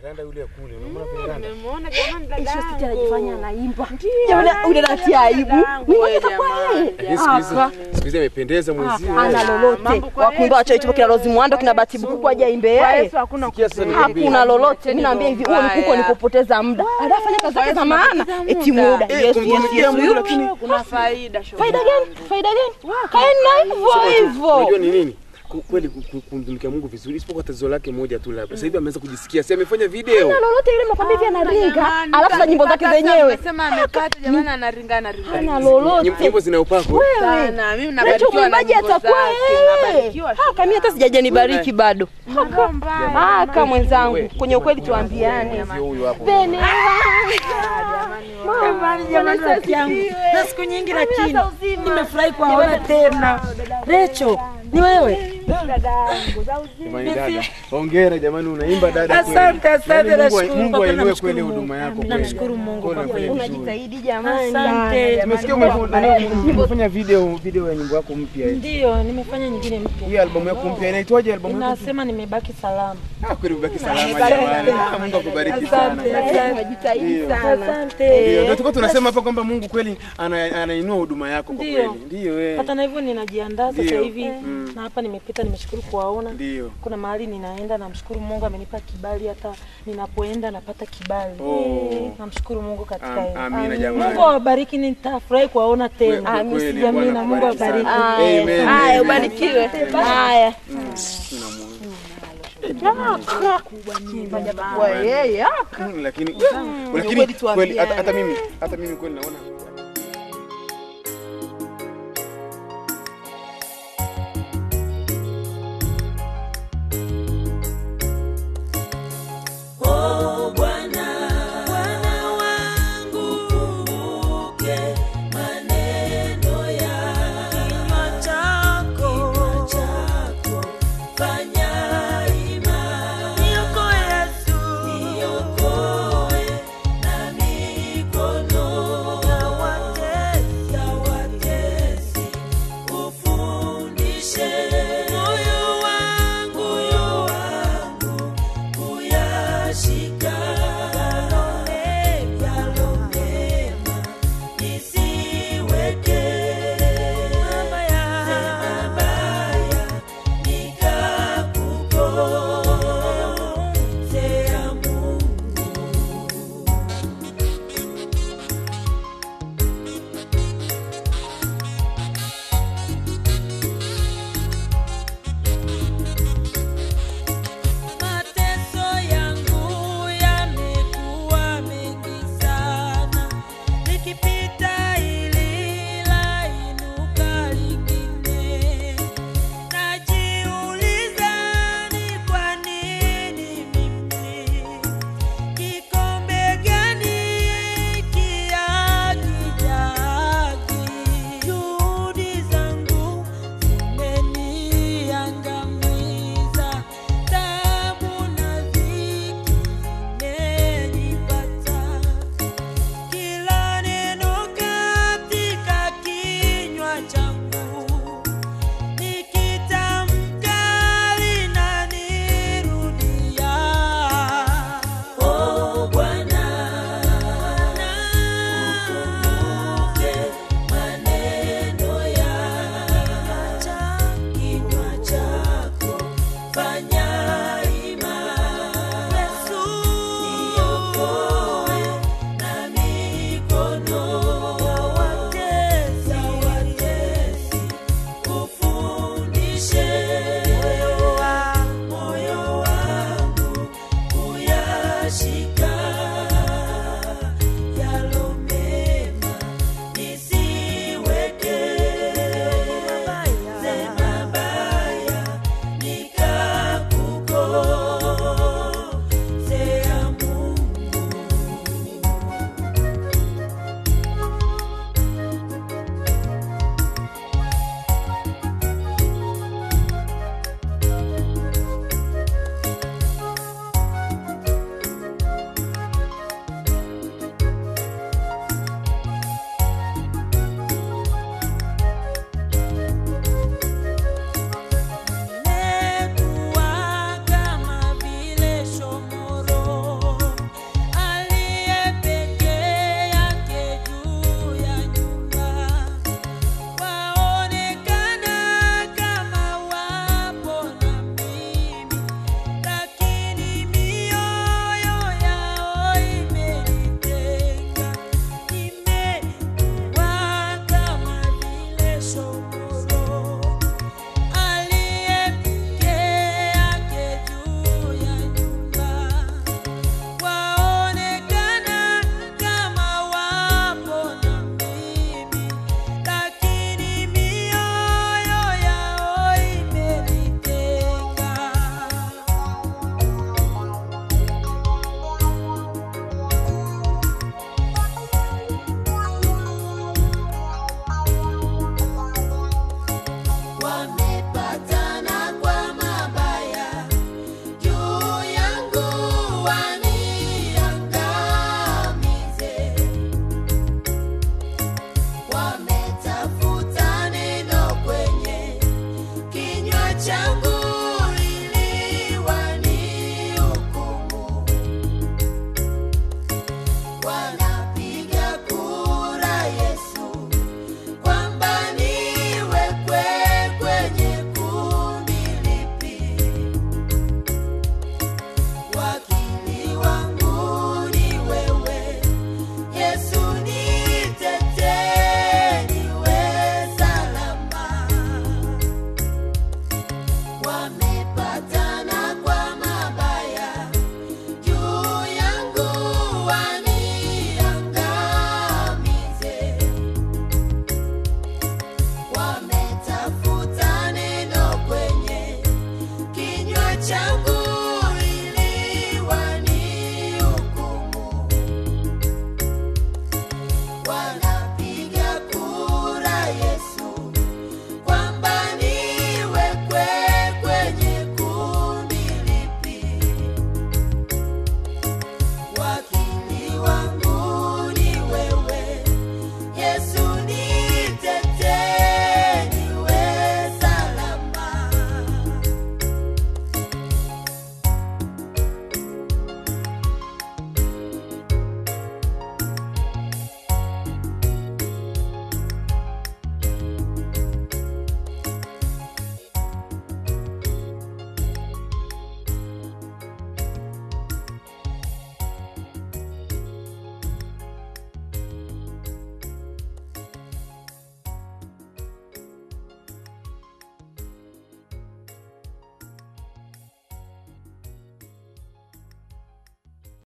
Miranda yule ya kule, unamwona Miranda? Nimemuona jamani dada Sisi yangu. anajifanya anaimba. Jamani ule natia aibu. Ni Wewe mmoja kwa yeye. Lakini siku hizi siku hizi amependeza mwenzio. Hana lolote. mambo kwa Wakuimba wacha itupo kina Rozi Mwando kina Bahati Bukuku aje aimbe Kwa yeye. Yesu hakuna Sikia sasa kupenda. nikwambie. Hakuna lolote. Mimi naambia hivi, huo mkuko ni kupoteza muda. Anafanya kazi zake za maana. Eti muda. Eh, Yes, yes, kumtumikia yes. Mungu lakini Kuna faida shoga. Faida gani? Faida gani? Kaeni na hivyo unajua hivyo. ni nini? Ku- Kweli ku- ku- kumtumikia Mungu vizuri, isipokuwa tatizo lake moja tu labda. Sasa hivi ameanza kujisikia, si amefanya video. Hana lolote ile nakwambia hivi anaringa. Jamani, Alafu za nyimbo zake mpaka zenyewe. Sema amepata jamani anaringa anaringa. Hana Nyim- lolote. Nyimbo zina upako. Sana. Mimi Nacho nabarikiwa na mwimbaji nyimbo atakuwa zake. yeye. Nabarikiwa Haka mimi hata sijaja nibariki bado. Roho mbaya. Haka mwenzangu, kwenye ukweli tuambiane. Sio huyu hapo. Bene. Jamani, jamani, rafiki yangu, na siku nyingi lakini nimefurahi kuwaona tena. Recho, ni wewe? Jamani dada. Hongera jamani unaimba dada kweli. Asante, asante, Yaani Mungu- nashukuru Mungu kwa kweli, ainue namshukuru kweli Mungu. huduma yako kweli. Namshukuru Mungu Kweli kwa unafanya kweli. vizuri. Unajitahidi jamani. Asante. Tumesikia umefanya umefanya video video ya nyimbo yako mpya. hii. Ndio, nimefanya nyingine mpya. Hii albamu yako mpya inaitwaje albamu yako? Inasema nimebaki salama. Ah, kweli ubaki salama jamani. Ah, Mungu akubariki sana. Unajitahidi sana. Asante. Ndio, ndio tulikuwa tunasema hapa kwamba Mungu kweli ana- anainua huduma yako kwa Ndio. kweli. Ndio eh. Hata na hivyo ninajiandaa sasa Ndio. hivi na hapa nimepita, nimeshukuru kuwaona. Ndio. Kuna mahali ninaenda, namshukuru Mungu amenipa kibali, hata ninapoenda napata kibali. Oh. Namshukuru Mungu katika Am- hilo. Amina jamani. Mungu awabariki, nitafurahi kuwaona tena. Kweli, kweli, Amina, Bwana Mungu akubariki awabariki. sana. Haya, Amen, haya, amen. ubarikiwe. Haya. Kwa yeye. Mm, Lakini kweli lakini kweli tuambiane. hata hata mimi hata mimi kweli naona